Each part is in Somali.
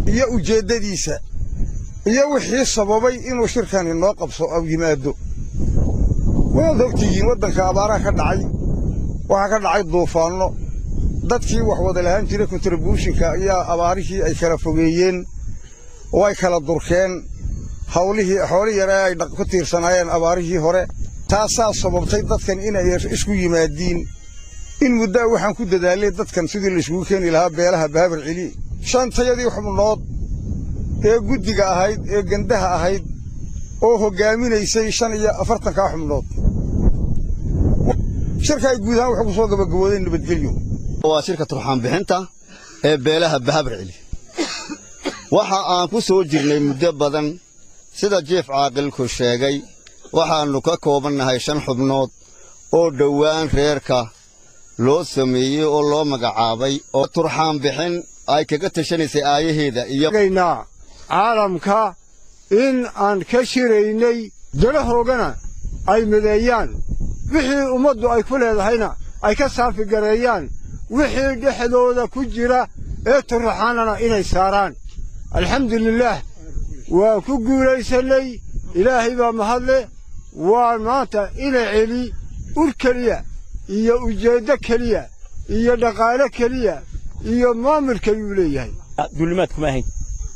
iyo ujeeddadiisa iyo wixii sababay inuu shirkani noo qabso aw yimaado waad ogtihiin waddanka abaaraha ka dhacay waxaa ka dhacay duufaanno dadkii wax wada lahaan jiray kontribuushinka ayaa abaarihii ay kala fogeeyeen oo ay kala durkeen hawlihii xooli yare ay ku tiirsanaayeen abaarihii hore taasaa sababtay dadkan inay isku yimaadiin in muddaa waxaan ku dadaalay dadkan sidii layskugu keeni lahaa beelaha baabar celi shantayadii xubnood ee guddiga ahayd ee gandaha ahayd oo hoggaaminaysay shan iyo afartankaa xubnood shirka ay guud ahaan waxay ku soo gabagaboodeen nabadgelyo waa shirka turxaan bixinta ee beelaha bahabar celi waxa aan ku soo jirnay muddo badan sida jief caaqilku sheegay waxaannu ka koobannahay shan xubnood oo dhowaan reerka loo sameeyey oo loo magacaabay oo turxaan bixin ay kaga tashanaysay aayaheeda iyo caalamka in aan ka shiraynay dalahoogana ay mideeyaan wixii ummaddu ay ku leedahayna ay ka saafi gareeyaan wixii dhexdooda ku jira ee turraxaanana inay saaraan alxamdulilaah waan ku guulaysannay ilaahay baa mahadle waa maanta ina celi ur keliya iyo ujeeddo keliya iyo dhaqaale keliya iyo maamul keliyuu leeyahay duulimaad kuma ahayn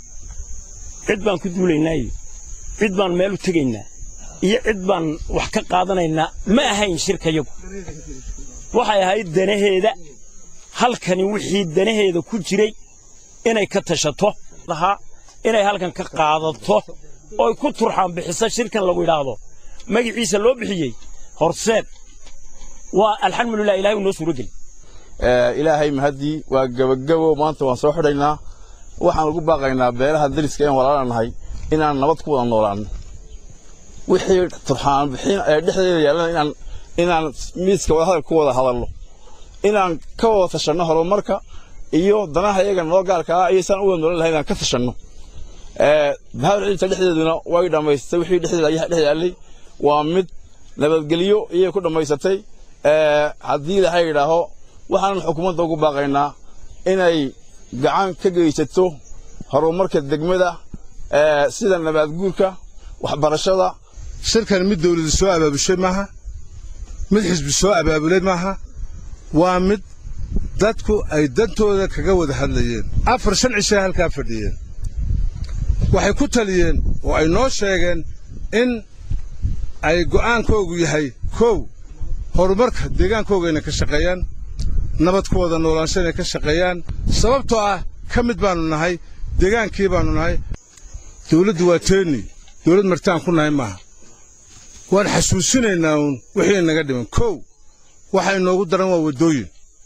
cid baan ku duulaynaayo cid baan meel u tegaynaa iyo cid baan wax ka qaadanaynaa ma ahayn shirkayagu waxay ahayd danaheeda halkani wixii danaheeda ku jiray inay ka tashato lahaa inay halkan ka qaadato ooy ku turxaan bixiso shirkan lagu idhaahdo magiciisa loo bixiyey horseed waa alxamdulilah ilahay uu noo suuro geli ilaahay mahaddii waa gebagabo maanta waan soo xidhaynaa waxaan ugu baaqaynaa beelaha dariska een walaalanahay inaan nabad ku wada noolaanno wixii turxaan bixin ee dhexdeeda yaallana inaan inaan miiska wadahadal ku wada hadalno inaan ka wada tashanno horumarka iyo danaha iyaga noo gaarka ah iyo saan u wada noolan lahay inaan ka tashanno bahabar ciidta dhexdeeduna way dhammaysatay wixii dhexdeeda ayaa dhex yaallay waa mid nabadgelyo iyay ku dhammaysatay haddii ilaahay yidhaaho waxaanan xukuumadda ugu baaqaynaa inay gacan ka geysato horumarka degmada sida nabaadguurka waxbarashada shirkan mid dawladu soo abaabushay maaha mid xisbi soo abaabulay maaha waa mid dadku ay dantooda kaga wada hadlayeen afar shan cishay halkaa fadhiyeen waxay ku taliyeen oo ay noo sheegeen in ay go'aankoogu yahay kow horumarka deegaankooga inay ka shaqeeyaan nabad ku wada noolaansho inay ka shaqeeyaan sababtoo ah ka mid baannu nahay deegaankii baannu nahay dawladdu waa teeni dawlad martaan ku nahay maaha waan xasuusinaynaa uun wixii naga dhiman kow waxa inoogu daran waa waddooyin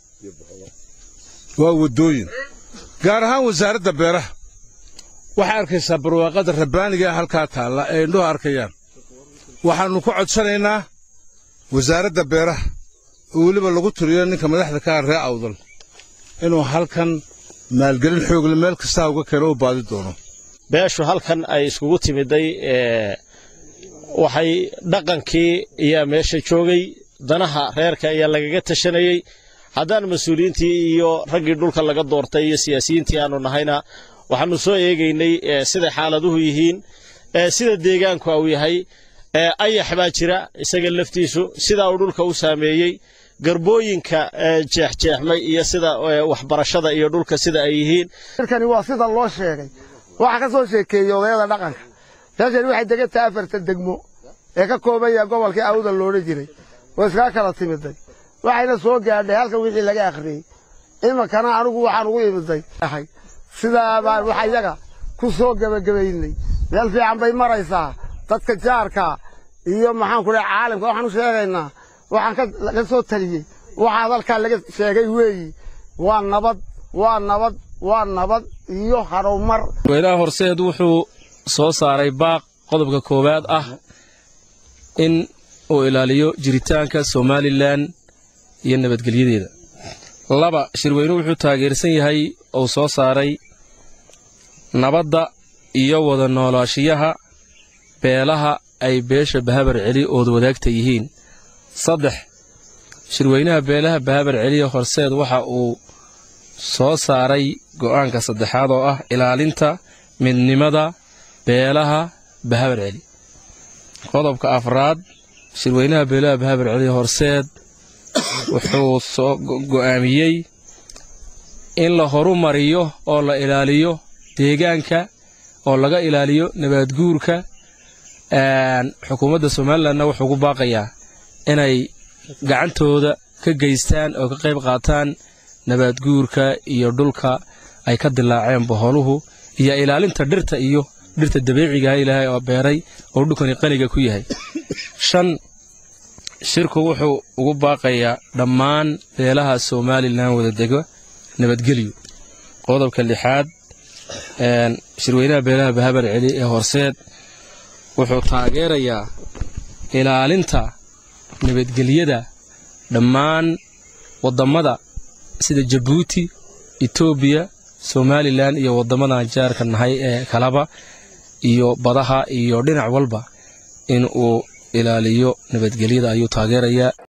waa waddooyin gaar ahaan wasaaradda beeraha waxay arkaysaa barwaaqada rabbaaniga halkaa taalla ee indhuhu arkayaan waxaannu ku codsanaynaa wasaaradda beeraha oo weliba lagu tiriyo ninka madaxda ka ah ree awdal inuu halkan maalgelin xoogle meel kastaa uga keeno u baadi doono beeshu halkan ay iskugu timiday waxay dhaqankii ayaa meesha joogay danaha reerka ayaa lagaga tashanayey haddaan mas-uuliyiintii iyo raggii dhulka laga doortay iyo siyaasiyiintii aanu nahayna waxaannu soo eegaynay siday xaaladuhu yihiin sida deegaanku uu yahay ayax baa jira isaga laftiisu sidaa uu dhulka u saameeyey garbooyinka jeexjeexmay iyo sida waxbarashada iyo dhulka sida ay yihiin shirkani waa sida loo sheegay waxaa ka soo sheekeeyey odayada dhaqanka meeshani waxay degan tahay afartan degmo ee ka kooban yahay gobolkii awda loodhan jiray oo iskaga kala timiday waxayna soo gaadhay halkan wixii laga akhriyey iminkana anigu waxaan ugu imiday sidaa baan waxa iyaga ku soo gebagabaynay meel fiican bay maraysaa dadka jaarka iyo maxaan ku dhahay caalamka waxaan u sheegaynaa waxaan ka soo taliyey waxaa halkaa laga sheegay weeyi waa nabad waa nabad waa nabad iyo harumar weylaha horseed wuxuu soo saaray baaq qodobka koowaad ah in uu ilaaliyo jiritaanka somalilan iyo nabadgelyadeeda laba shirweynuhu wuxuu taageersan yahay uu soo saaray nabadda iyo wada noolaashiyaha beelaha ay beesha bahabar celi ood wadaagta yihiin saddex shirweynaha beelaha bahabar celiya horseed waxa uu soo saaray go'aanka saddexaad oo ah ilaalinta midnimada beelaha bahabar celi qodobka afraad shirweynaha beelaha bahabar celi horseed wuxuu soo go'aamiyey in la horumariyo oo la ilaaliyo deegaanka oo laga ilaaliyo nabaadguurka xukuumadda somalilanna wuxuu ku baaqayaa inay gacantooda ka geystaan oo ka qayb qaataan nabaadguurka iyo dhulka ay ka dilaaceen boholuhu iyo ilaalinta dhirta iyo dhirta dabiicigaha ilaahay oo beeray oo dhulkani qaniga ku yahay shan shirku wuxuu ugu baaqayaa dhammaan beelaha somalilan wada dega nabadgelyo qodobka lixaad shirweynaha beelaha bahabar celi ee horseed wuxuu taageerayaa ilaalinta nabadgelyada dhammaan waddammada sida jabuuti etoobiya somalilan iyo waddamadan jaarka nahay ee kalaba iyo badaha iyo dhinac walba in uu ilaaliyo nabadgelyada ayuu taageerayaa